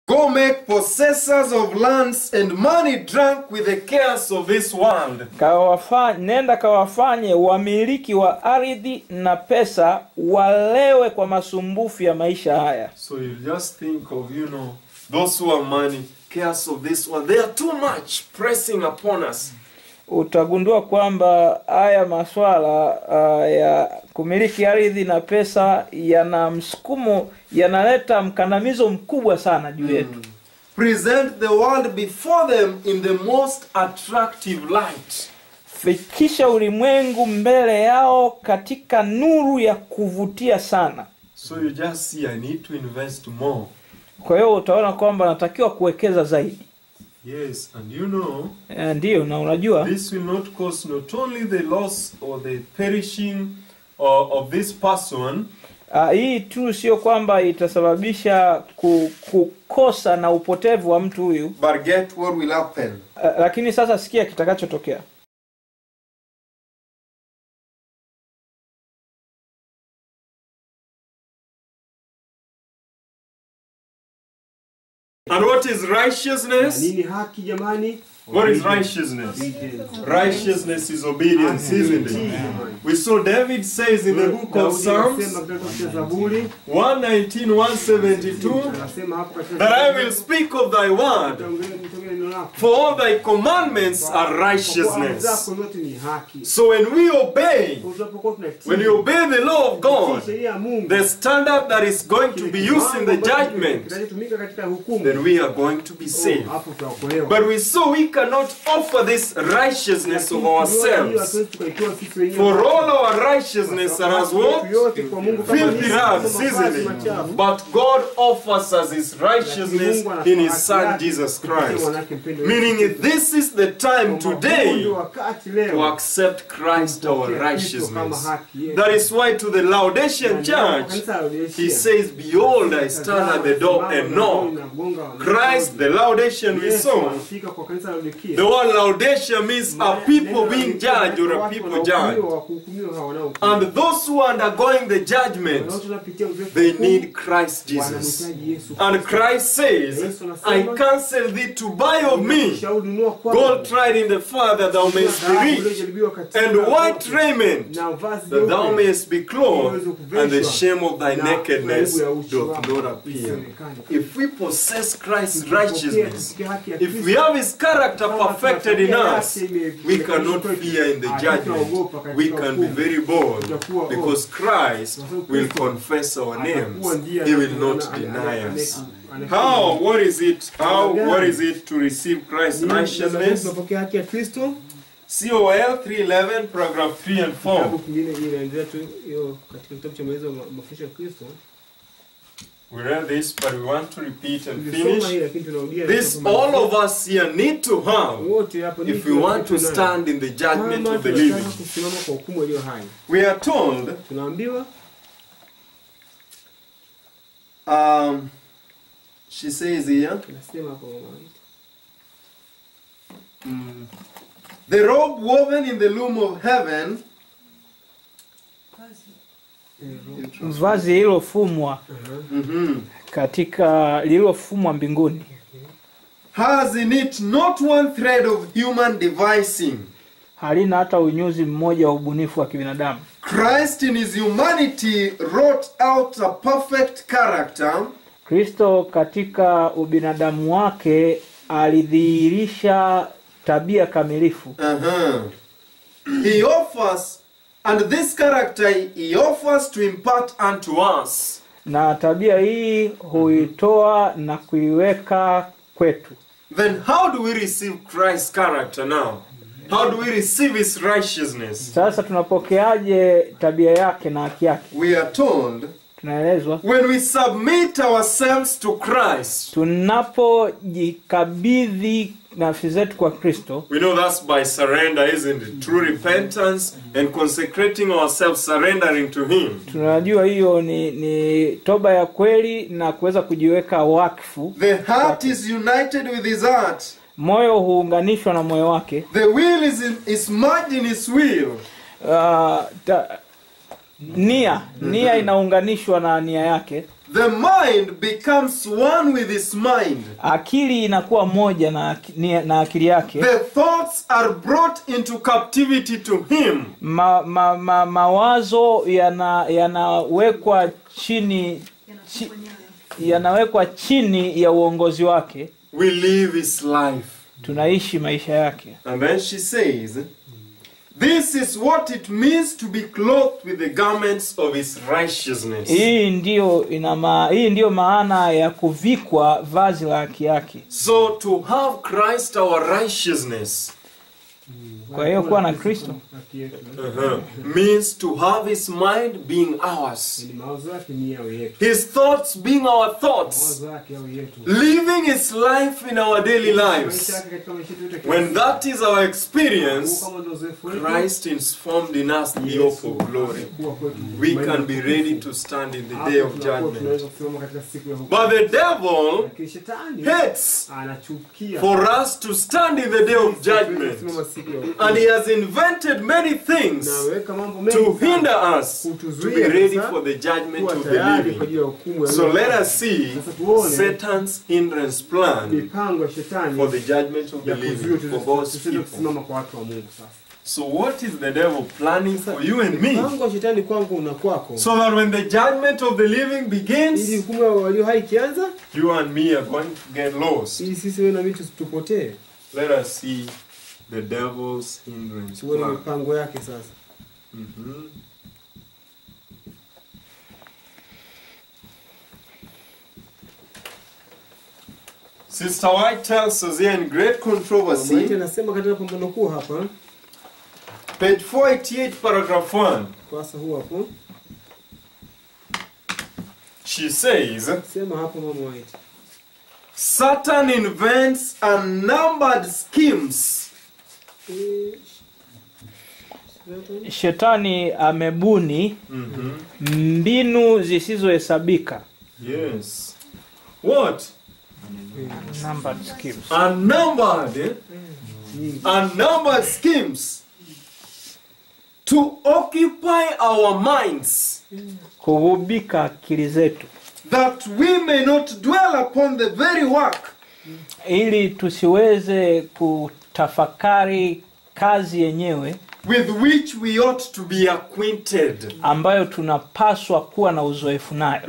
Go make possessors of lands and money drunk with the cares of this world. kawafa, nenda kawafanye wamiliki wa ardhi na pesa walewe kwa masumbufu ya maisha haya So you just think of, you know, those who have money, cares of this world. They are too much pressing upon us. utagundua kwamba haya maswala uh, ya kumiliki ardhi na pesa yana msukumo yanaleta mkandamizo mkubwa sana juu yetu Present the world before them in the most attractive light. fikisha ulimwengu mbele yao katika nuru ya kuvutia sana So you just see, I need to invest more. kwa hiyo utaona kwamba natakiwa kuwekeza zaidi Yes, and you know, Eh, ndiyo na unajua this will not cause not only the loss or the perishing uh, of this person, uh, hii tu sio kwamba itasababisha ku, kukosa na upotevu wa mtu huyu but get what will happen. uh, lakini sasa sikia kitakachotokea And what is righteousness? nini haki jamani What is righteousness? Righteousness is obedience, isn't it? We saw David says in the book of Daudi Psalms anasema katika Zaburi 119, 172, anasema hapo katika that I will speak of thy word, Nitaongea neno lako for all thy commandments are Kwa kuwa amri righteousness. zako zote ni haki So when we obey, Kwa tunapokuwa tunatii when you obey the law of God, sheria ya Mungu the standard that is going to be used in the judgment, kinachotumika katika hukumu then we are going to be oh, saved. hapo tutaokolewa But we saw we cannot offer this righteousness of ourselves. For all our righteousness are as what? Filthy rags, isn't it? But God offers us His righteousness in His Son Jesus Christ. Meaning, if this is the time today to accept Christ our righteousness. That is why to the Laodicean church, He says, Behold, I stand at the door and knock. Christ, the Laodicean we saw, the word Laodicea means a people being judged or a people judged. And those who are undergoing the judgment, they need Christ Jesus. And Christ says, I counsel thee to buy of me gold tried in the fire that thou mayest be rich, and white raiment that thou mayest be clothed, and the shame of thy nakedness doth not appear. If we possess Christ's righteousness, if we have his character perfected in us, we cannot fear in the judgment. We can be very bold because Christ will confess our names. He will not deny us. How? What is it? How? What is it to receive Christ's righteousness? tunapokea haki ya kristo COL 311, paragraph 3 and 4. kitabu kingine inaendelea tu hiyo katika kitabu cha maelezo ya ma- mafundisho ya kristo We read this, but we want to repeat and tulisoma hii finish. lakini tunarudia This kusoma. all of us here need to have wote hapa if we want to stand in the judgment of the living. kusimama kwa hukumu iliyo hai We are told, tunaambiwa um, she says here, tunasema hapo mama. the robe woven in the loom of heaven vazi lililofumwa mhm, katika lililofumwa mbinguni has in it not one thread of human devising. halina hata unyuzi mmoja wa ubunifu wa kibinadamu Christ in his humanity wrought out a perfect character kristo katika ubinadamu wake alidhihirisha tabia kamilifu Uh-huh. He offers, and this character he offers to impart unto us. na tabia hii huitoa na kuiweka kwetu Then how do we receive Christ's character now? How do we receive his righteousness? sasa tunapokeaje tabia yake na haki yake We are told tunaelezwa when we submit ourselves to Christ. tunapojikabidhi nafsi zetu kwa kristo We know that's by surrender, isn't it? True repentance and consecrating ourselves, surrendering to him. tunajua hiyo ni, ni toba ya kweli na kuweza kujiweka wakfu The heart is united with his heart. moyo huunganishwa na moyo wake The will is, in, is merged in his will. uh, ta, nia nia inaunganishwa na nia yake the mind becomes one with his mind. akili inakuwa moja na, aki- ni- na akili yake The thoughts are brought into captivity to him. ma, ma, ma, mawazo yana- yanawekwa chini chi, yanawekwa chini ya uongozi wake We live his life. tunaishi maisha yake And then she says, This is what it means to be clothed with the garments of his righteousness. hii ndiyo ina ma, hii ndiyo maana ya kuvikwa vazi la haki yake So to have Christ our righteousness kwa hiyo kuwa na kristo Haki yetu. uh-huh, means to have his mind being ours, Ni mawazo yake ni yawe yetu. his thoughts being our thoughts, Mawazo yake yawe yetu. living his life in our daily Maisha lives. yake katika maisha yetu yote kila When siku. that is our Huu experience, kama ndio uzoefu wetu, Christ is formed in us the hope of glory. kuwa kwetu. We can be ready to stand in the Hapo day of tunakuwa judgment. tunaweza kusimama katika siku ya hukumu. But the devil Lakini shetani hates anachukia for us to stand in the day of kusimama judgment. siku ya hukumu. And he has invented many things Naweka mambo mengi to sana hinder us to be ready for the judgment kuwa of the tayari kwa living. ajili ya hukumu ya So Mungu. let us see Sasa tuone Satan's hindrance plan mipango ya shetani for the judgment of the ya kuzuia living for God's tusije people. kusimama kwa watu wa Mungu sasa. So what is the devil planning for you and me? Mpango wa shetani kwangu na kwako. So that when the judgment of the living ili begins, hukumu ya walio hai ikianza, you and me are going to get lost. ili sisi wewe na mimi tusitupotee. Let us see the devil's hindrance Tuone plan. mipango yake sasa. Mhm. Sister White tells us here in great Maiti controversy, anasema katika pambano kuu hapa, page 488, paragraph 1, kurasa huu hapo, she says, sema hapo mama White. Satan invents unnumbered schemes Eh, shetani amebuni mbinu zisizohesabika Yes. What? Numbered schemes. Unnumbered, eh? unnumbered schemes to occupy our minds kugubika akili zetu that we may not dwell upon the very work ili tusiweze kutafakari kazi yenyewe with which we ought to be acquainted. ambayo tunapaswa kuwa na uzoefu nayo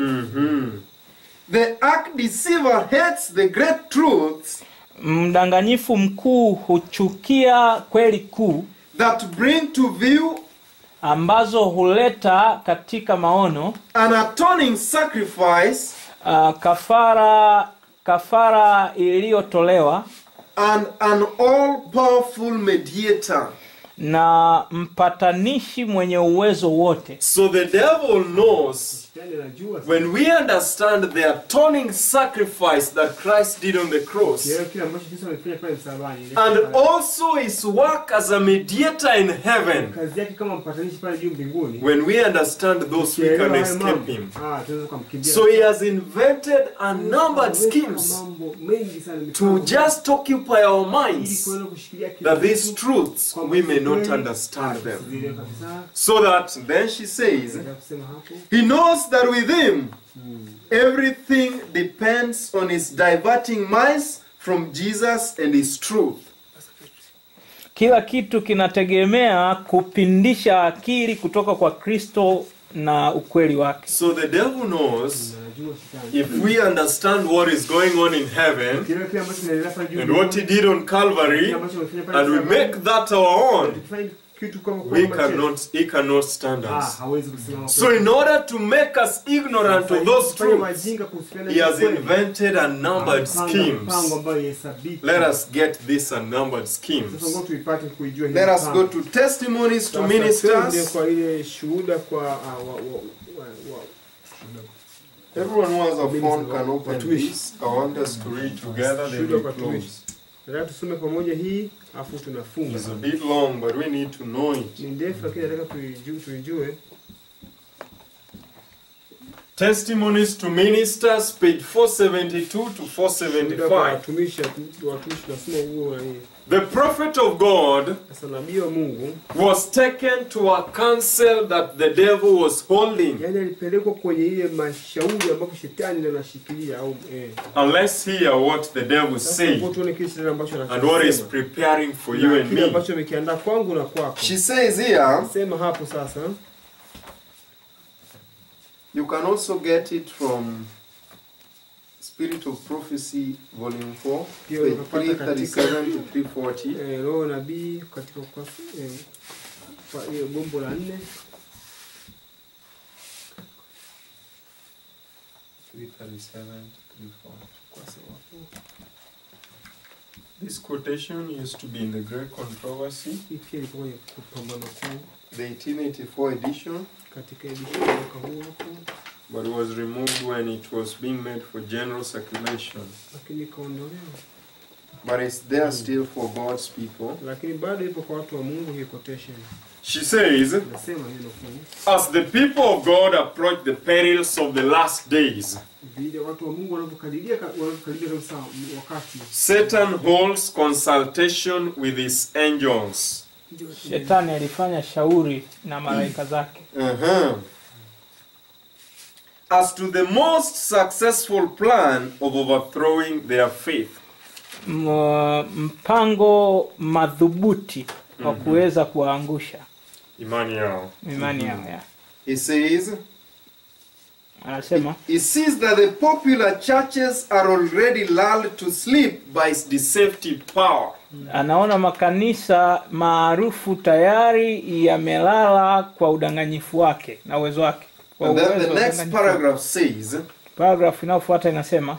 The arch deceiver hates the great truths mdanganyifu mkuu huchukia kweli kuu that bring to view ambazo huleta katika maono an atoning sacrifice uh, kafara kafara iliyotolewa and an all powerful mediator. na mpatanishi mwenye uwezo wote So the devil knows Shetani anajua sasa. when we understand the atoning sacrifice that Christ did on the cross Kielewa kile ambacho Kristo amefanya pale msalabani. Ile and kafara. also his work as a mediator in heaven, kazi yake kama mpatanishi pale juu mbinguni. when we understand those, we Kielewa can haya escape mambo, him. ah, tunaweza kumkimbia. So he has invented unnumbered Ameweka schemes mambo mengi sana to mipango, just occupy our ili minds kuweza kushikilia kile that these kitu, truths kwamba we may not kweli, understand them. tusizielewe kabisa. So that then she says, Nataka kusema hapo He knows that with him everything depends on his diverting minds from Jesus and his truth. kila kitu kinategemea kupindisha akili kutoka kwa kristo na ukweli wake So the devil knows najua shetani. if we understand what is going on in heaven Kielewa kile ambacho kinaendelea pale juu and what he did on Calvary, kile ambacho amefanya pale and we msalabani, make that our own, tukifanya kitu kama we kama chetu, cannot, he cannot stand ah, us. hawezi kusimama So kwetu. in order to make us ignorant of those Kufanya truths, wajinga kuhusiana he na has kweli. invented unnumbered Mpango- schemes. mpango ambayo haihesabiki. Let us get these unnumbered Sasa schemes. ngoja tuipate kuijua hii Let us mpango. go to testimonies to Sasa twende ministers. kwa ile shuhuda kwa ah, wa, wa, wa, wa, Everyone who has a Minister phone can wa- open watumishi. this. I want us to read together, then Shuhuda we kwa close. watumishi. Nataka tusome pamoja hii afu tunafunga. It's a bit long, but we need to know it. Ni ndefu lakini nataka tuijue, tuijue. Testimonies to Ministers, page 472 to Muda kwa 475. watumishi watumishi tunasema huo na hii. The prophet of God Sasa nabii wa Mungu was taken to a council that the devil was holding. yani alipelekwa kwenye ile mashauri ambapo shetani ndio anashikilia au eh. And let's hear what the devil Sasa said hebu tuone kile shetani ambacho and what is anachosema. preparing for you Na and kile me. ambacho amekiandaa kwangu na kwako. She says here, Sema hapo sasa. you can also get it from Spirit of Prophecy, Volume 4, Pia page unapata katika 337 to 340. eh, roho nabii katika ukurasa eh, kwa hiyo gombo la nne 337 340. ukurasa wa This quotation used to be in the Great Controversy, hii pia ilikuwa kwenye kupambano kuu The 1884 edition. katika edition ya mwaka huu hapo, but was removed when it was being made for general circulation. lakini ikaondolewa, But it's there still for God's people. lakini bado ipo kwa watu wa Mungu. Hii quotation She says, nasema hiyo nukuu, As the people of God approach the perils of the last days, vile watu wa Mungu wanavyokadiria wanavyokadiria kabisa wakati Satan holds consultation with his angels. shetani alifanya shauri na malaika zake Uh-huh. as to the most successful plan of overthrowing their faith. M- mpango madhubuti wa kuweza kuwaangusha Imani yao. imani yao ya. He says, anasema he sees that the popular churches are already lulled to sleep by By its deceptive power. anaona makanisa maarufu tayari yamelala kwa udanganyifu wake na uwezo wake kwa And then uwezo the wa next udanganyifu. paragraph says, paragraph inayofuata inasema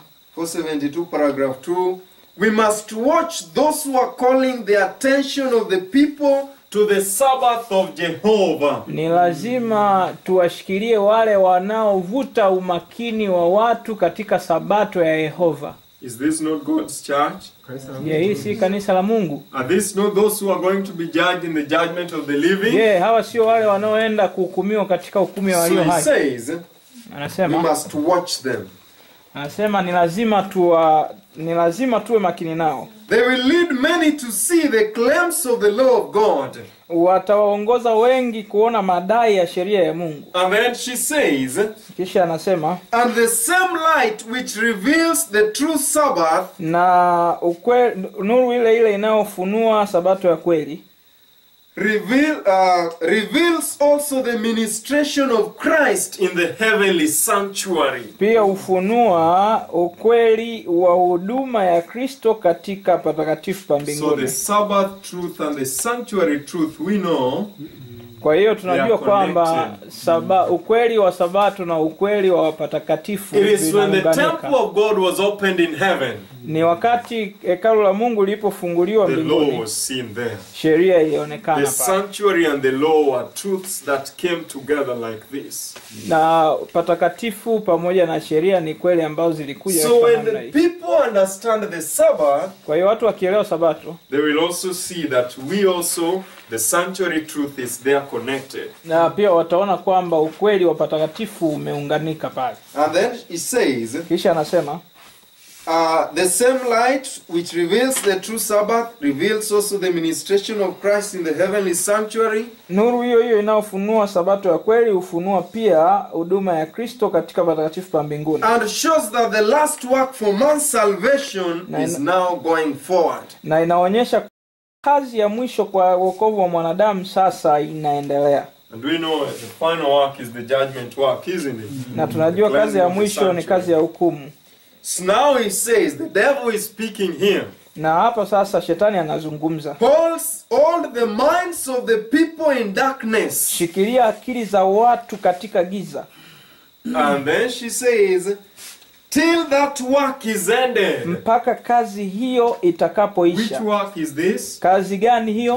472 paragraph 2, we must watch those who are calling the attention of the people To the Sabbath of Jehovah. ni lazima tuwashikilie wale wanaovuta umakini wa watu katika sabato ya yehova Is this not God's church? kanisa la je hii si kanisa la mungu Are these not those who are going to be judged in the judgment of the living? je hawa sio wale wanaoenda kuhukumiwa katika hukumu ya So walio he hai says, we anasema must watch them. anasema ni lazima tuwa ni lazima tuwe makini nao They will lead many to see the claims of the law of God. watawaongoza wengi kuona madai ya sheria ya mungu And then she says, kisha anasema And the same light which reveals the true Sabbath na ukwe, nuru ile ile inayofunua sabato ya kweli reveal, uh, reveals also the ministration of Christ in the heavenly sanctuary. pia hufunua ukweli wa huduma ya kristo katika patakatifu pa So mbinguni the Sabbath truth and the sanctuary truth we know kwa hiyo They are tunajua kwamba connected. saba, ukweli wa sabato na ukweli wa patakatifu it is when the vinaunganika. temple of God was opened in heaven, ni wakati hekalu la mungu lilipofunguliwa the law mbinguni was seen there. sheria The ilionekana pale sanctuary and the law are truths that came together like this. na patakatifu pamoja na sheria ni kweli ambazo zilikuja So katika when namna the hii. people understand the Sabbath, kwa hiyo watu wakielewa sabato they will also see that we also, the sanctuary truth is there connected. na pia wataona kwamba ukweli wa patakatifu umeunganika pale And then he says, kisha anasema uh, the same light which reveals the true Sabbath reveals also the ministration of Christ in the heavenly sanctuary. nuru hiyo hiyo inayofunua sabato ya kweli hufunua pia huduma ya kristo katika patakatifu pa mbinguni And shows that the last work for man's salvation Na- is now going forward. na inaonyesha kazi ya mwisho kwa wokovu wa mwanadamu sasa inaendelea And we know the final work is the judgment work, isn't it? na tunajua The kazi ya cleansing of the mwisho ni sanctuary. kazi ya hukumu So now he says, the devil is speaking here. na hapa sasa shetani anazungumza Holds all the minds of the people in darkness. shikilia akili za watu katika giza And then she says, till that work is ended. mpaka kazi hiyo Which itakapoisha work is this? kazi gani hiyo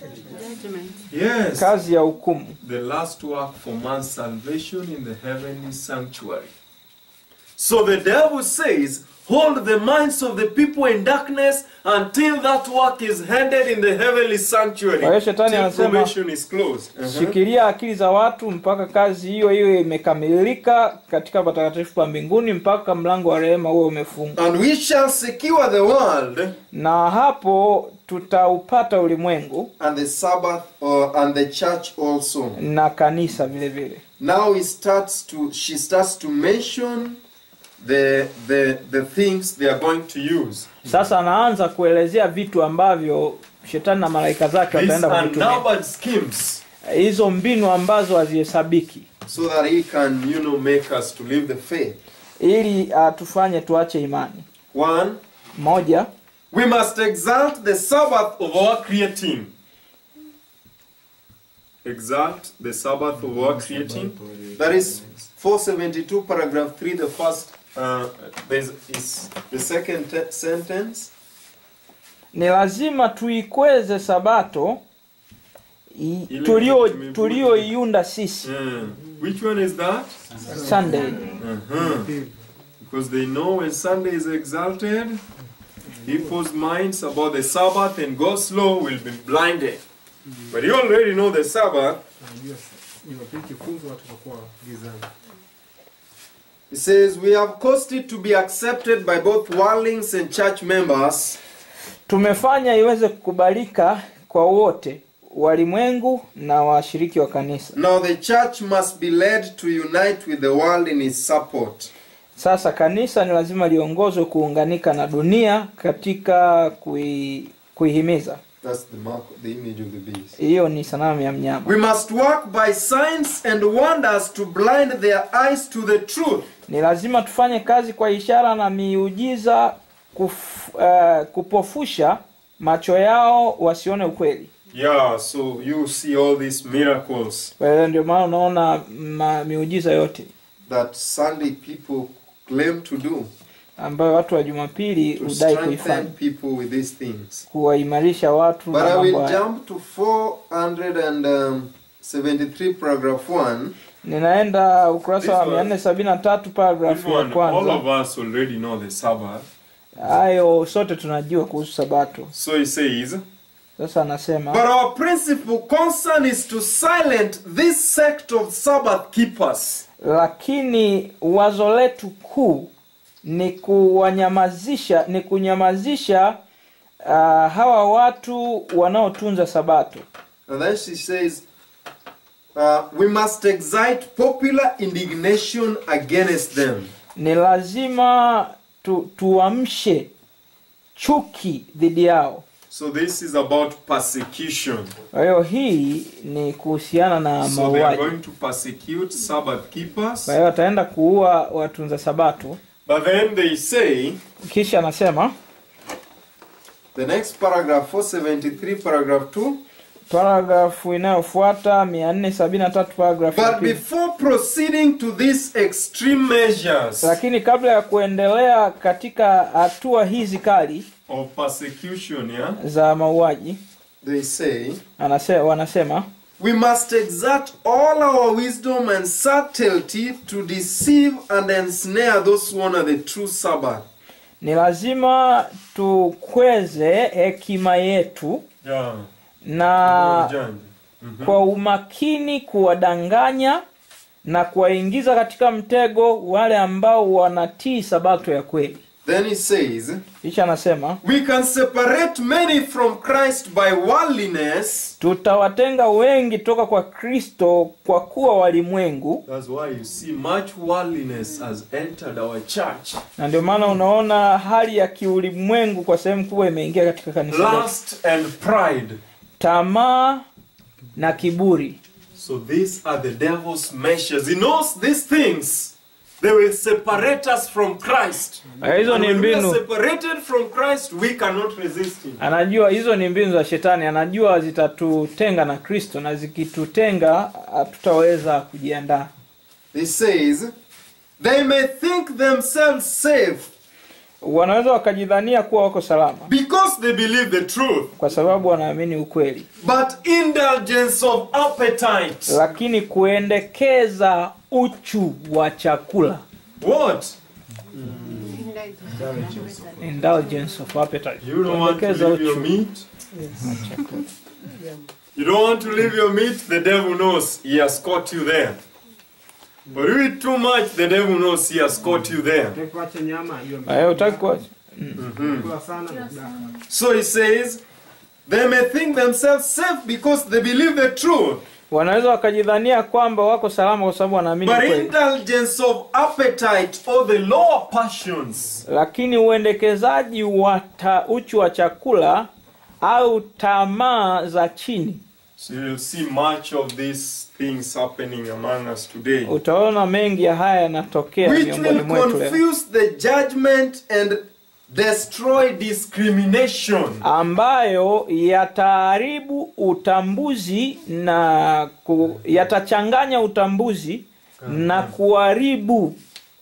Yes. kazi ya hukumu The last work for man's salvation in the heavenly sanctuary. So the devil says, Hold the minds of the people in darkness until that work is handed in the heavenly sanctuary. Kwa hiyo shetani Till anasema- probation is closed. Uh-huh. shikilia akili za watu mpaka kazi hiyo hiyo imekamilika katika patakatifu pa mbinguni mpaka mlango wa rehema huo umefungwa And we shall secure the world na hapo tutaupata ulimwengu and the Sabbath or and the church also. na kanisa vile vile Now he starts to she starts to mention the the the things They are going to use. sasa anaanza kuelezea vitu ambavyo shetani na malaika zake These wataenda kuvitumia unnumbered schemes hizo mbinu ambazo hazihesabiki so that he can, you know, make us to live the faith. ili atufanye tuache imani One, moja we must exalt the Sabbath of our creating. Exalt the Sabbath of our creating. That is 472 paragraph 3 the first uh, there's is the second te- sentence. ni lazima tuikweze sabato i- Ile tulio tumeibudu. tulioiunda sisi Mm. Which one is that? sunday Uh-huh. Because they know when Sunday is exalted, people's minds about the Sabbath and God's law will be blinded. But you already know the Sabbath. Najua Jumapili kifunzo watu watakuwa gizani. It says we have caused it to be accepted by both worldlings and church members tumefanya iweze kukubalika kwa wote walimwengu na washiriki wa kanisa Now the church must be led to unite with the world in its support. sasa kanisa ni lazima liongozwe kuunganika na dunia katika kui, kuihimiza That's the mark, the image of the beast. hiyo ni sanamu ya mnyama We must work by signs and wonders to blind their eyes to the truth. ni lazima tufanye kazi kwa ishara na miujiza kuf, uh, kupofusha macho yao wasione ukweli Yeah, so you see all these miracles. kwa hiyo ndio maana unaona ma, miujiza yote that Sunday people claim to do ambayo watu wa jumapili to hudai kuifanya strengthen people with these things. kuwaimarisha watu But na I mambo will haya. jump to 473 paragraph 1 ninaenda ukurasa wa This one- 473 This paragrafu ya one, all kwanza of us already know the Sabbath. hayo sote tunajua kuhusu sabato So he says, sasa anasema But our principal concern is to silence this sect of Sabbath keepers. lakini wazo letu kuu ni kuwanyamazisha ni kunyamazisha uh, hawa watu wanaotunza sabato And then she says, uh, we must excite popular indignation against them. ni lazima tu, tuamshe chuki dhidi yao so this is about persecution. kwa hiyo hii ni kuhusiana na So they are mauaji going to persecute Sabbath keepers. kwa hiyo wataenda kuua watunza sabato But then they say, kisha anasema The next paragraph, 473, paragraph 2. paragrafu inayofuata 473 paragrafu ya But pili. before proceeding to these extreme measures, lakini kabla ya kuendelea katika hatua hizi kali of persecution, yeah? za mauaji they say, anase, wanasema we must exert all our wisdom and subtlety to deceive and ensnare those who honor the true Sabbath. ni lazima tukweze hekima yetu Yeah. na Ujanja. kwa umakini kuwadanganya na kuwaingiza katika mtego wale ambao wanatii sabato ya kweli Then he says, kisha anasema we can separate many from Christ by worldliness tutawatenga wengi toka kwa kristo kwa kuwa walimwengu That's why you see much worldliness has entered our church. na ndio maana unaona hali ya kiulimwengu kwa sehemu kubwa imeingia katika kanisa letu. Lust and pride. tamaa na kiburi So these are the devil's measures. He knows these things. They will separate us from Christ. Eh, hizo And ni when we are mbinu separated from Christ, we cannot resist him. anajua hizo ni mbinu za shetani anajua zitatutenga na kristo na zikitutenga hatutaweza kujiandaa He says, they may think themselves safe wanaweza wakajidhania kuwa wako salama Because they believe the truth. kwa sababu wanaamini ukweli But indulgence of appetite. lakini kuendekeza uchu wa chakula What? indulgence of appetite You don't want to Kuendekeza leave your uchu. meat. You don't want to leave your meat, the devil knows he has caught you there. But you eat too much, the devil knows he has caught you there. Utaki kuacha nyama hiyo Eh, utaki kuwa- kula sana na kudaka. So he says, they may think themselves safe because they believe the truth. wanaweza wakajidhania kwamba wako salama kwa sababu wanaamini But kweli indulgence of appetite Or the lower passions. lakini uendekezaji wa ta- uchu wa chakula au tamaa za chini So you'll see much of these things happening among us today. utaona mengi ya haya yanatokea which miongoni will mwetu leo confuse the judgment and destroy Discrimination. ambayo yataharibu utambuzi na ku, yatachanganya utambuzi na kuharibu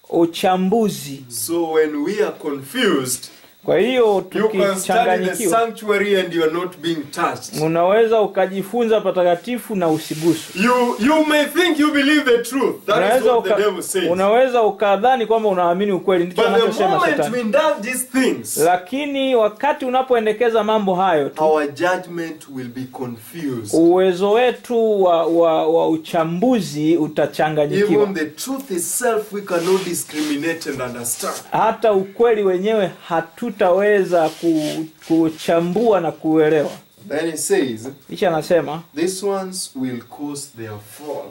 uchambuzi So when we are confused, kwa hiyo you can study the tukichanganyikiwa sanctuary and you are not being touched. unaweza ukajifunza patakatifu na usigusu You you may think you believe the truth. That is unaweza, what the uka, devil says. unaweza ukadhani kwamba unaamini ukweli ndicho But the anachosema moment we shetani indulge these things, lakini wakati unapoendekeza mambo hayo tu our judgment will be confused. uwezo wetu wa, wa, wa uchambuzi utachanganyikiwa Even the truth itself we cannot discriminate and understand. hata ukweli wenyewe hatutaweza ku, kuchambua na kuelewa Then he says, kisha anasema these ones will cause their fall.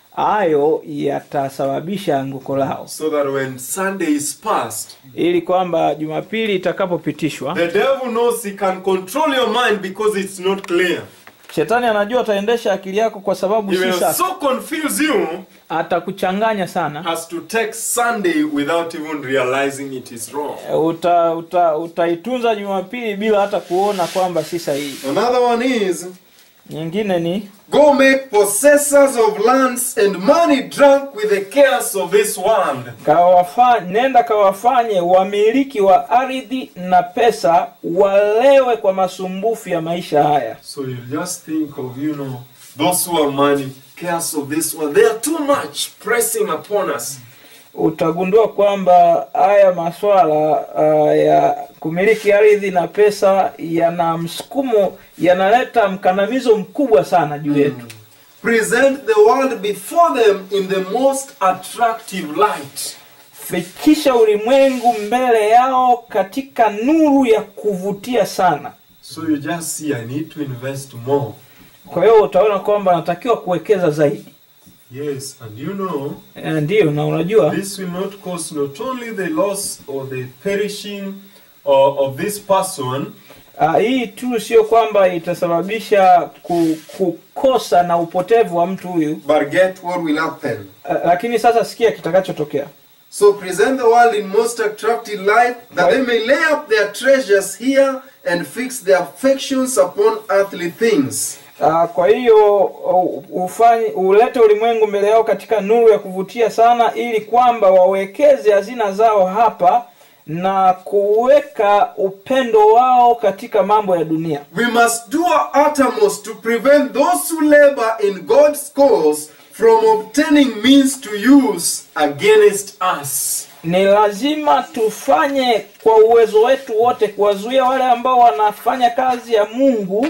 hayo yatasababisha anguko lao So that when Sunday is past, ili kwamba jumapili itakapopitishwa the devil knows he can control your mind because it's not clear. shetani anajua ataendesha akili yako kwa sababu He si will safi so confuse you atakuchanganya sana as to take Sunday without even realizing it is wrong. uta, uta, utaitunza jumapili bila hata kuona kwamba si sahihi Another one is, nyingine ni go make possessors of lands and money drunk with the Cares of this world. kawafa, nenda kawafanye wamiliki wa ardhi na pesa walewe kwa masumbufu ya maisha haya So you just think of, you know, those who are money, cares of this world. They are too much pressing upon us. utagundua kwamba haya maswala uh, ya kumiliki ardhi na pesa yana msukumo yanaleta mkandamizo mkubwa sana juu yetu present the world before them in the most attractive light. fikisha ulimwengu mbele yao katika nuru ya kuvutia sana So you just see, I need to invest more. kwa hiyo utaona kwamba anatakiwa kuwekeza zaidi Yes, and you know, Eh, ndiyo na unajua this will not cause not only the loss or the perishing uh, of this person, uh, hii tu sio kwamba itasababisha ku, kukosa na upotevu wa mtu huyu But get what will happen. uh, lakini sasa sikia kitakachotokea So present the world in most attractive light, that they may lay up their treasures here and fix their affections upon earthly things. Uh, kwa hiyo uh, ufanye ulete ulimwengu mbele yao katika nuru ya kuvutia sana ili kwamba wawekeze hazina zao hapa na kuweka upendo wao katika mambo ya dunia We must do our uttermost to prevent those who labor in God's cause from obtaining means to use against us. ni lazima tufanye kwa uwezo wetu wote kuwazuia wale ambao wanafanya kazi ya mungu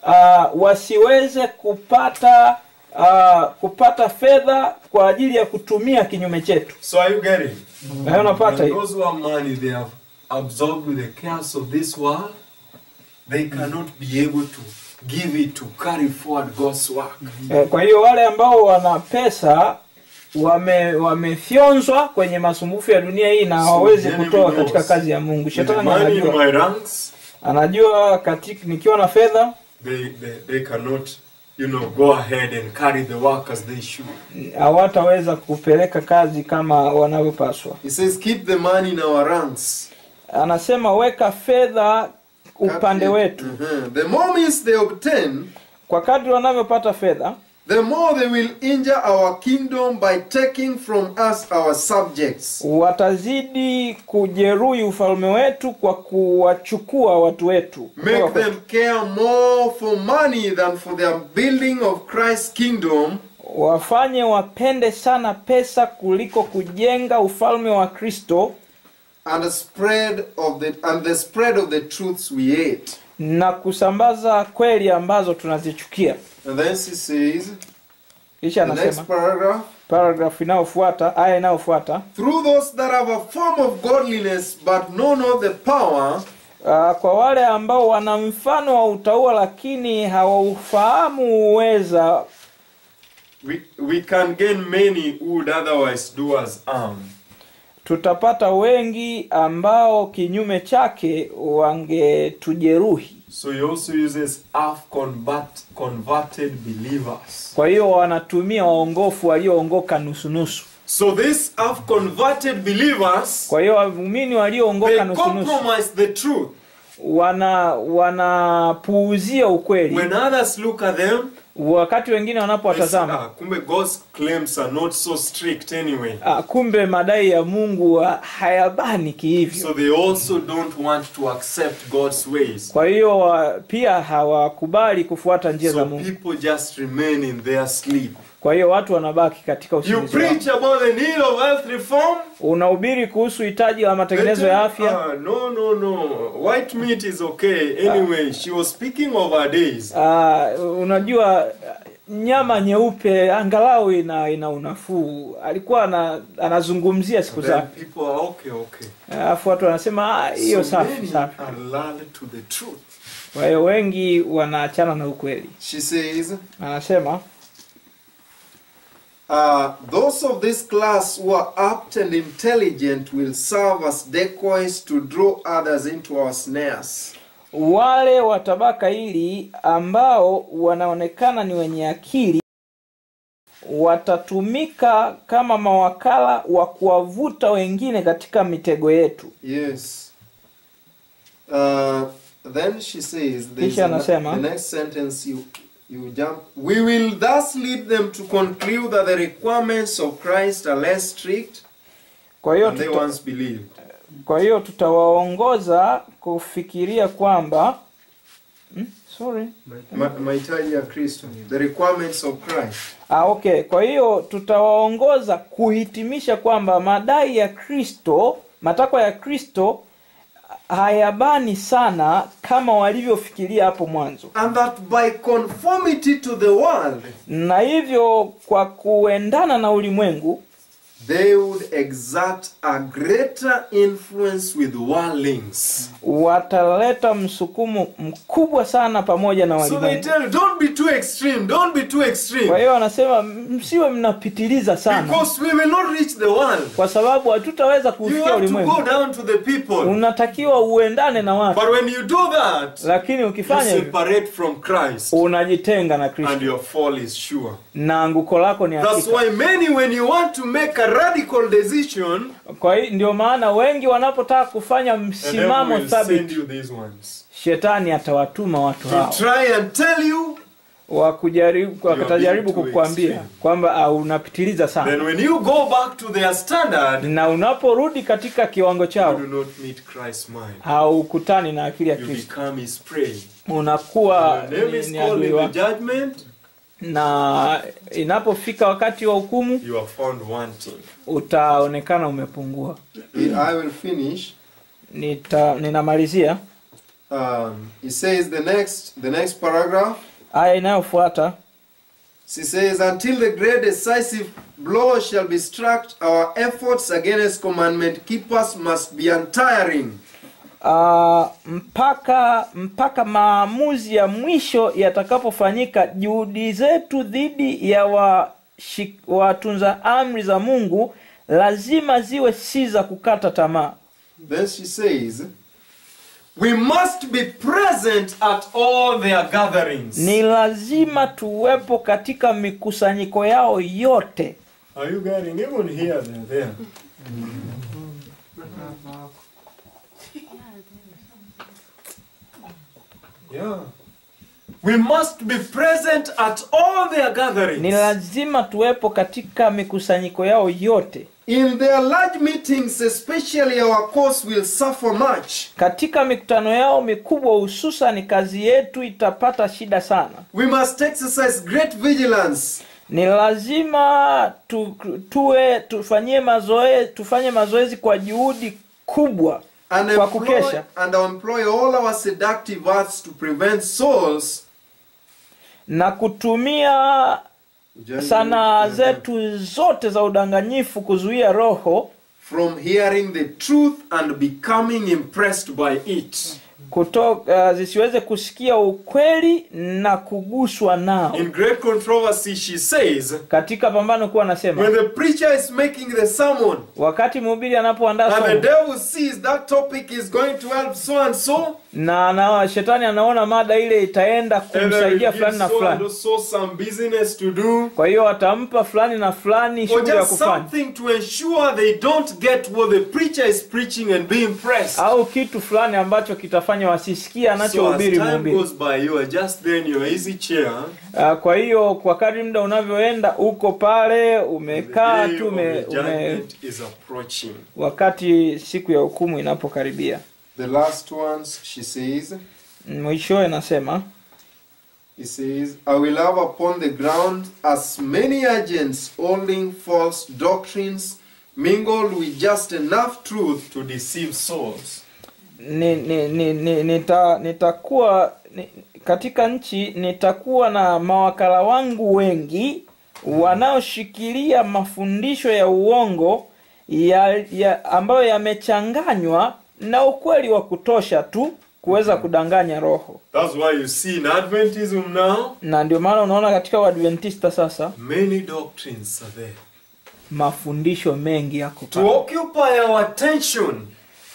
uh, wasiweze kupata uh, kupata fedha kwa ajili ya kutumia kinyume chetu So are you getting? na hiyo unapata And hiyo those who have money, they are absorbed with the cares of this world. They cannot be able to give it to carry forward God's work. Eh, kwa hiyo wale ambao wana pesa wame wamefyonzwa kwenye masumbufu ya dunia hii na So hawawezi the enemy kutoa knows. katika kazi ya mungu With the shetani money in anajua my ranks, anajua katika nikiwa na fedha they, they, they cannot, you know, go ahead and carry the work as they should. hawataweza kupeleka kazi kama wanavyopaswa He says, keep the money in our ranks. anasema weka fedha upande wetu Mhm. The more means they obtain, kwa kadri wanavyopata fedha the more they will injure our kingdom by taking from us our subjects. watazidi kujeruhi ufalme wetu kwa kuwachukua watu wetu Make them care more for money than for their building of Christ's kingdom, wafanye wapende sana pesa kuliko kujenga ufalme wa kristo and the spread of the and the spread of the truths we hate. na kusambaza kweli ambazo tunazichukia And then she says, kisha the next anasema paragraph, paragraph inayofuata aya inayofuata through those that have a form of godliness but know not the power, uh, kwa wale ambao wana mfano wa utaua lakini hawaufahamu uweza We, we can gain many who would otherwise do us harm. tutapata wengi ambao kinyume chake wangetujeruhi So he also uses half convert, converted believers. kwa hiyo wanatumia waongofu walioongoka nusunusu So these half converted believers, kwa hiyo waumini they walioongoka nusunusu compromise the truth. wana wanapuuzia ukweli When others look at them, wakati wengine they say, wanapowatazama ah, kumbe God's claims are not so strict anyway. ah, kumbe madai ya mungu ah, hayabani kihivyo So they also don't want to accept God's ways. kwa hiyo wa- pia hawakubali kufuata njia za So mungu people just remain in their sleep. kwa hiyo watu wanabaki katika You usingizi wao. preach about the need of health reform. unahubiri kuhusu hitaji la they matengenezo tell ya you, afya "Ah, no, no, no. White meat is okay. Anyway, she was speaking of her days. Ah, unajua nyama nyeupe angalau ina ina unafuu alikuwa ana, anazungumzia siku Then zake people are okay, okay. alafu watu wanasema "Ah, hiyo so safi many safi are lulled to the truth. kwa hiyo wengi wanaachana na ukweli she says, anasema uh, those of this class who are apt and intelligent will serve as decoys to draw others into our snares. wale wa tabaka hili ambao wanaonekana ni wenye akili watatumika kama mawakala wa kuwavuta wengine katika mitego yetu Yes. Uh, then she says, there's Kisha a- anasema. the next sentence you you jump. We will thus lead them to conclude that the requirements of Christ are less strict kwa hiyo And they tuta, once believed. kwa hiyo tutawaongoza kufikiria kwamba hmm? sorry Ma- mahitaji ya Kristo. The requirements of Christ. ah, okay kwa hiyo tutawaongoza kuhitimisha kwamba madai ya kristo matakwa ya kristo hayabani sana kama walivyofikiria hapo mwanzo And that by conformity to the world, na hivyo kwa kuendana na ulimwengu they would exert a greater influence with worldlings. wataleta msukumo mkubwa sana pamoja na So they walimwengu tell you, don't be too extreme, don't be too kwa extreme. hiyo wanasema msiwe mnapitiliza sana Because we will not reach the world. kwa sababu hatutaweza You kufikia have to ulimwengu go down to the people. unatakiwa uendane na watu But when you do that, lakini you ukifanya hivyo separate from Christ unajitenga na and kristo your fall is sure. na anguko lako ni That's hakika why many, when you want to make a radical decision, kwa hiyo ndio maana wengi wanapotaka kufanya the devil msimamo will send thabiti you these ones. shetani atawatuma watu To hao try and tell you, wa kujaribu are watajaribu being too kukwambia extreme. kwamba ah, unapitiliza sana then when you go back to their standard, na unaporudi katika kiwango you chao do not meet Christ's mind. haukutani na akili ya You kristo become his prey. unakuwa Your name ni, is ni called adui in the wako judgment, na inapofika wakati wa hukumu you are found wanting. utaonekana umepungua I will finish. Nita, ninamalizia Um, he says the next the next paragraph. aya inayofuata She says, Until the great decisive blow shall be struck, our efforts against commandment keepers must be untiring. uh, mpaka mpaka maamuzi ya mwisho yatakapofanyika juhudi zetu dhidi ya washi- watunza amri za mungu lazima ziwe si za kukata tamaa Then she says, We must be present at all their gatherings. ni lazima tuwepo katika mikusanyiko yao yote Are you getting even here? They're there. Yeah. We must be present at all their ni gatherings. lazima tuwepo katika mikusanyiko yao yote In their large meetings, especially our cause will suffer much. katika mikutano yao mikubwa hususan kazi yetu itapata shida sana We must exercise great vigilance. ni lazima tu, tuwe tufanyie mazoezi tufanye mazoezi kwa juhudi kubwa and kwa employ, kukesha and employ all our seductive arts to prevent souls na kutumia sanaa zetu zote za udanganyifu kuzuia roho from hearing the truth and becoming impressed by it. kutoka zisiweze kusikia ukweli na kuguswa nao In great controversy, she says, katika pambano kuwa anasema when the preacher is making the sermon wakati mhubiri anapoandaa and the somo devil sees that topic is going to help so and so, na, na shetani anaona mada ile itaenda and then kumsaidia give fulani na so and fulani so some business to do, kwa hiyo atampa fulani na fulani or shughuli ya just kufanya something to ensure they don't get what the preacher is preaching and be impressed. au kitu fulani ambacho kitafanya wasisikie So as anachohubiri time mhubiri goes by, you are just there in your easy chair. Ah, kwa hiyo kwa kadri muda unavyoenda uko pale The umekaa day tu of ume, the ume, judgment is approaching. wakati siku ya hukumu inapokaribia The last ones, she says, mwishowe nasema he says, I will have upon the ground as many agents holding false doctrines, mingled with just enough truth to deceive souls. ni, ni, ni, ni, nita, nitakuwa ni, katika nchi nitakuwa na mawakala wangu wengi wanaoshikilia mafundisho ya uongo ya, ya ambayo yamechanganywa na ukweli wa kutosha tu kuweza kudanganya roho That's why you see in Adventism now, na ndio maana unaona katika uadventista sasa many doctrines are there. mafundisho mengi yako To pale. occupy our attention,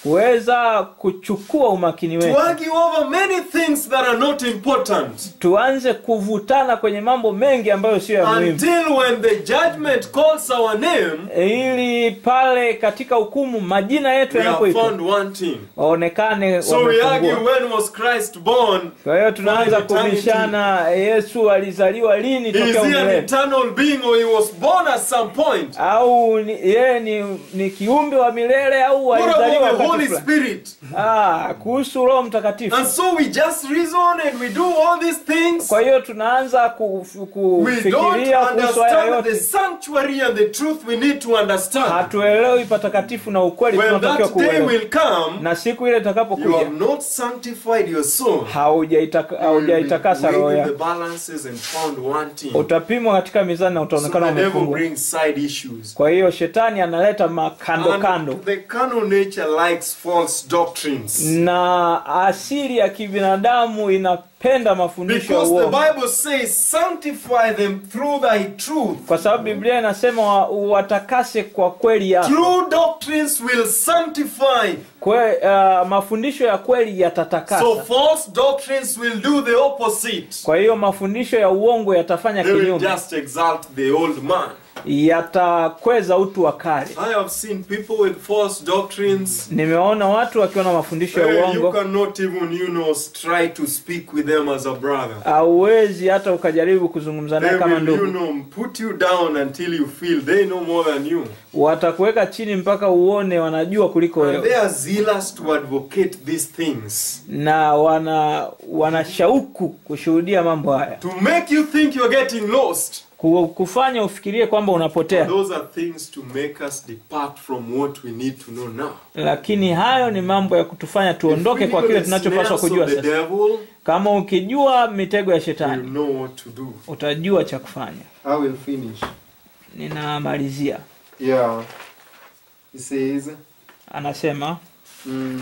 kuweza kuchukua umakini to wetu argue over many things that are not important. tuanze kuvutana kwenye mambo mengi ambayo sio ya muhimu Until when the judgment calls our name, ili pale katika hukumu majina yetu we are yanapoitwa found wanting. waonekane So we argue wamepungua. when was Christ born? kwa hiyo tunaanza for eternity. kubishana yesu alizaliwa lini Is tokea he an umilele eternal being or he was born at some point? au ni- yeye ni, ni kiumbe wa milele au What alizaliwa about the wakati Holy fulani? Spirit? ah, kuhusu roho mtakatifu And so we just reason and we do all these things. kwa hiyo tunaanza kuf- We don't kufikiria kuhusu haya understand the yote sanctuary and the truth we need to understand. hatuelewi patakatifu na ukweli When tunatakiwa that day kuelewa will come, na siku ile you itakapokuja have not sanctified your soul. haujaitaka- You will be haujaitakasa roho weighed in yako the balances and found wanting. utapimwa katika mizani na So utaonekana the devil umepungua brings side issues. kwa hiyo shetani analeta makando And kando the carnal nature likes false doctrines. na asili ya kibinadamu inapenda mafundisho ya Because the uongo Bible says, sanctify them through thy truth. kwa sababu biblia inasema wa- watakase kwa kweli yako True doctrines will sanctify. Kwe, uh, mafundisho ya kweli So yatatakasa false doctrines will do the opposite. kwa hiyo mafundisho ya uongo yatafanya They will kinyume just exalt the old man. yatakweza utu wa kale I have seen people with false doctrines. nimeona watu wakiwa na mafundisho ya Hey, you uongo cannot even, you know, try to speak with them as a brother. hauwezi hata ukajaribu kuzungumza They naye kama will, you ndugu know, put you down until you feel they know more than you. watakuweka chini mpaka uone wanajua kuliko And they wewe are zealous to advocate these things. na wana wana shauku kushuhudia mambo haya To make you think you're getting lost. Ku- kufanya ufikirie kwamba unapotea Those are things to make us depart from what we need to know now. lakini hayo ni mambo ya kutufanya tuondoke If we kwa know kile the tunachopaswa snares of kujua the sasa devil, kama ukijua mitego ya you shetani know what to do. utajua cha kufanya I will finish. ninamalizia Yeah. He says, anasema mm,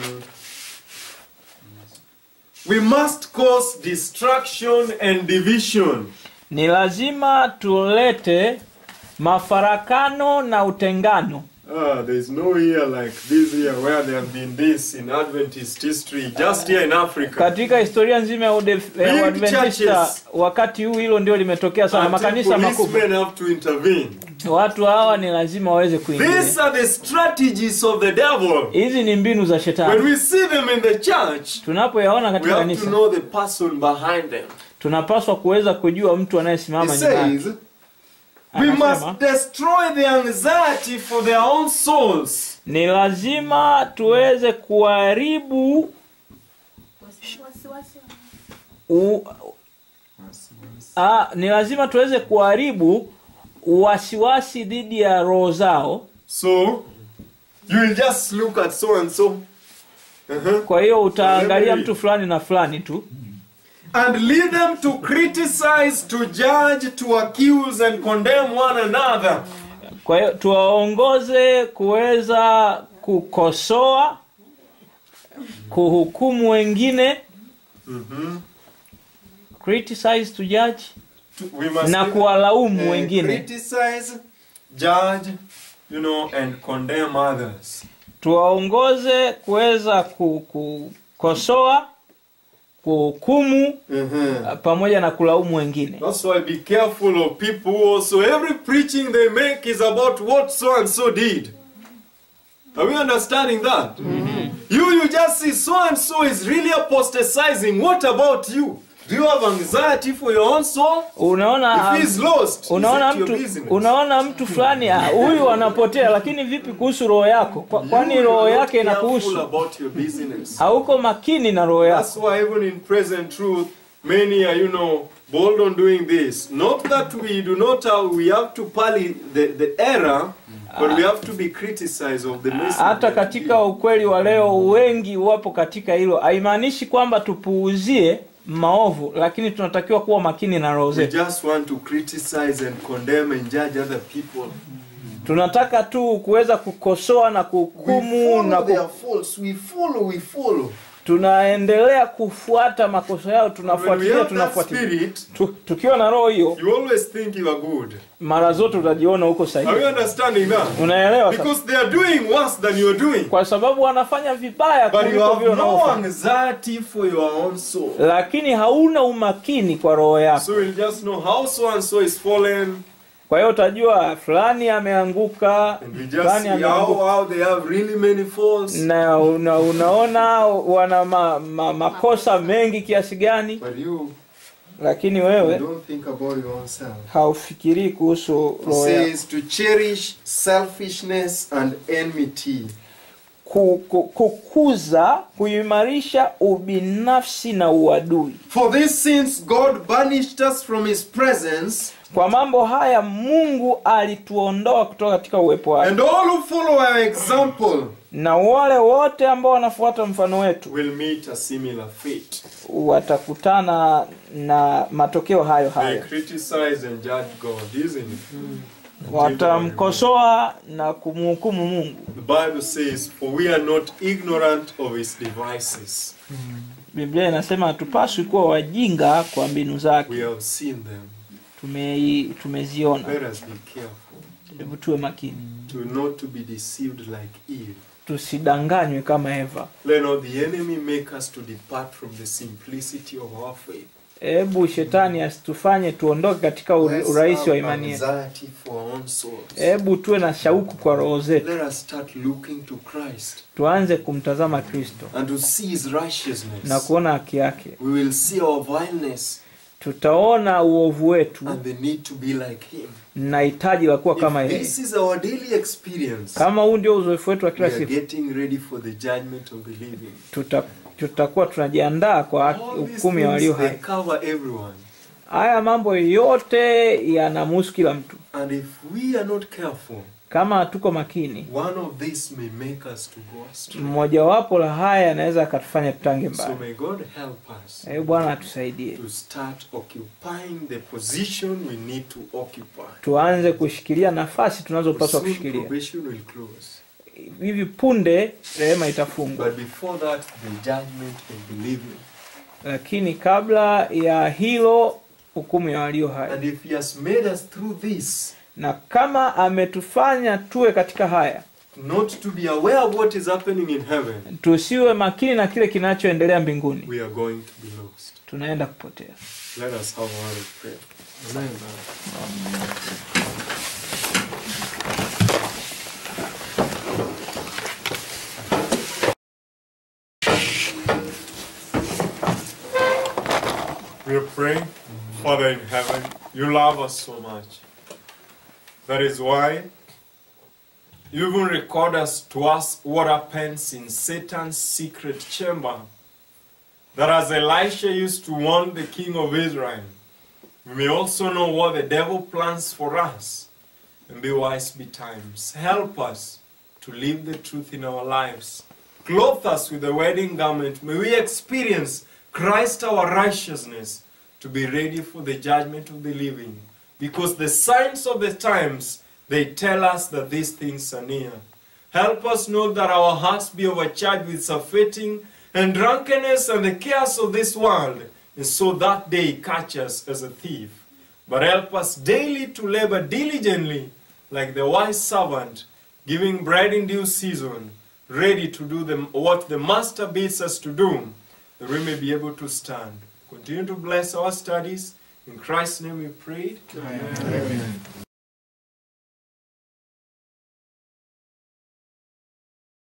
we must cause destruction and division. ni lazima tulete mafarakano na utengano Ah, there's no year like this year where there have been this in Adventist history, just here in Africa. katika historia nzima ya Ude- ya Big uadventista churches. wakati huu hilo ndio limetokea sana Until makanisa makubwa policemen have to intervene. watu hawa ni lazima waweze These kuingilia are the strategies of the devil. hizi ni mbinu za When shetani we see them in the church, tunapoyaona we katika have to kanisa know the person behind them. tunapaswa kuweza kujua mtu He anayesimama nyuma yake says, we Anasema, must destroy the anxiety for their own souls. ni lazima tuweze kuharibu u, a, ni lazima tuweze kuharibu wasiwasi dhidi ya roho zao So, You will just look at so and so. Uh-huh. kwa hiyo utaangalia Every- mtu fulani na fulani tu And lead them to criticize, to judge, to accuse, and condemn one another. kwa hiyo tuwaongoze kuweza kukosoa kuhukumu wengine criticize to judge To- We must na even, kuwalaumu uh, wengine criticize, judge, you know, and condemn others. tuwaongoze kuweza ku- kukosoa kuhukumu Uh-huh. pamoja na kulaumu wengine That's why be careful of people who also every preaching they make is about what so and so did. Are we understanding that? You you just see so and so is really apostatizing. What about you? Do you have anxiety for your own soul? unaona If he is lost, unaona is it your mtu business? unaona mtu fulani ah, huyu anapotea lakini vipi kuhusu roho yako Kwa- kwani You roho are not yake careful inakuhusu about your business. hauko makini na roho That's yako why even in present truth, many are, you know, bold on doing this. Not that we do not have, we have to pally the, the error, but we have to be criticized of the message. hata that we katika give. ukweli wa leo wengi wapo katika hilo haimaanishi kwamba tupuuzie maovu lakini tunatakiwa kuwa makini na roho We zetu just want to criticize and condemn and judge other people. tunataka tu kuweza kukosoa na We kuhukumu na follow ku... their faults. We follow, we follow. tunaendelea kufuata makosa yao When we tunafuatilia have that tunafuatilia spirit, tu, tukiwa na roho hiyo you always think you are good. mara zote utajiona huko Are sahihi you understanding that? unaelewa sasa? Because they are doing worse than you are doing. kwa sababu wanafanya vibaya But you kuliko have vile no unaofanya anxiety for your own soul. lakini hauna umakini kwa roho yako So we'll just know how so and so is fallen, kwa hiyo utajua fulani ameanguka and we just fulani see how, ameanguka how they have really many faults. na una, unaona wana ma, ma, makosa mengi kiasi gani But you, lakini you wewe don't think about your own self. haufikirii kuhusu It roho yako says to cherish selfishness and enmity. ku, ku, kukuza kuimarisha ubinafsi na uadui For these sins, God banished us from His presence, kwa mambo haya mungu alituondoa kutoka katika uwepo wake and all who follow our example na wale wote ambao wanafuata mfano wetu will meet a similar fate. watakutana na matokeo hayo They hayo criticize and judge God, isn't it? watamkosoa na kumhukumu mungu The Bible says, For we are not ignorant of His devices. biblia inasema hatupaswi kuwa wajinga kwa mbinu zake We have seen them. Tumei- tumeziona Let us be careful hebu tuwe makini to not to be deceived like Eve. tusidanganywe kama eva Let not the enemy make us to depart from the simplicity of our faith. hebu shetani asitufanye tuondoke katika ur- Let's urahisi wa have imani yetu anxiety for our own souls. hebu tuwe na shauku kwa roho zetu Let us start looking to Christ tuanze kumtazama kristo and to see His na righteousness. kuona haki yake We will see our vileness tutaona uovu wetu and the need to be like Him. na hitaji la kuwa kama If yeye this is our daily experience, kama huu ndio uzoefu wetu wa we kila are siku getting ready for the judgment of the living. tuta, tutakuwa tunajiandaa kwa haki- All these hukumu ya walio things, they hai cover everyone. haya mambo yote yanamhusu kila mtu And if we are not careful, kama hatuko makini one of these may make us to go astray. mmojawapo la haya yanaweza akatufanya tutange So mbali may God help us hebu bwana atusaidie to start occupying the position we need to occupy. tuanze kushikilia nafasi tunazopaswa Soon kushikilia probation will close. hivi punde rehema itafungwa But before that, the judgment of the living. lakini kabla ya hilo hukumu ya walio hai And if He has made us through this, na kama ametufanya tuwe katika haya not to be aware of what is happening in heaven, tusiwe makini na kile kinachoendelea mbinguni we are going to be lost. tunaenda kupotea Let us have a word of prayer. We are praying, Father in heaven, you love us so much. That is why you even record us to us what happens in Satan's secret chamber. That as Elisha used to warn the king of Israel, we may also know what the devil plans for us and be wise betimes. Help us to live the truth in our lives. Clothe us with the wedding garment. May we experience Christ our righteousness to be ready for the judgment of the living. Because the signs of the times, they tell us that these things are near. Help us know that our hearts be overcharged with surfeiting and drunkenness and the cares of this world, and so that day catch us as a thief. But help us daily to labor diligently, like the wise servant, giving bread in due season, ready to do the, what the Master bids us to do, that we may be able to stand. Continue to bless our studies. In Christ's name we pray. Amen.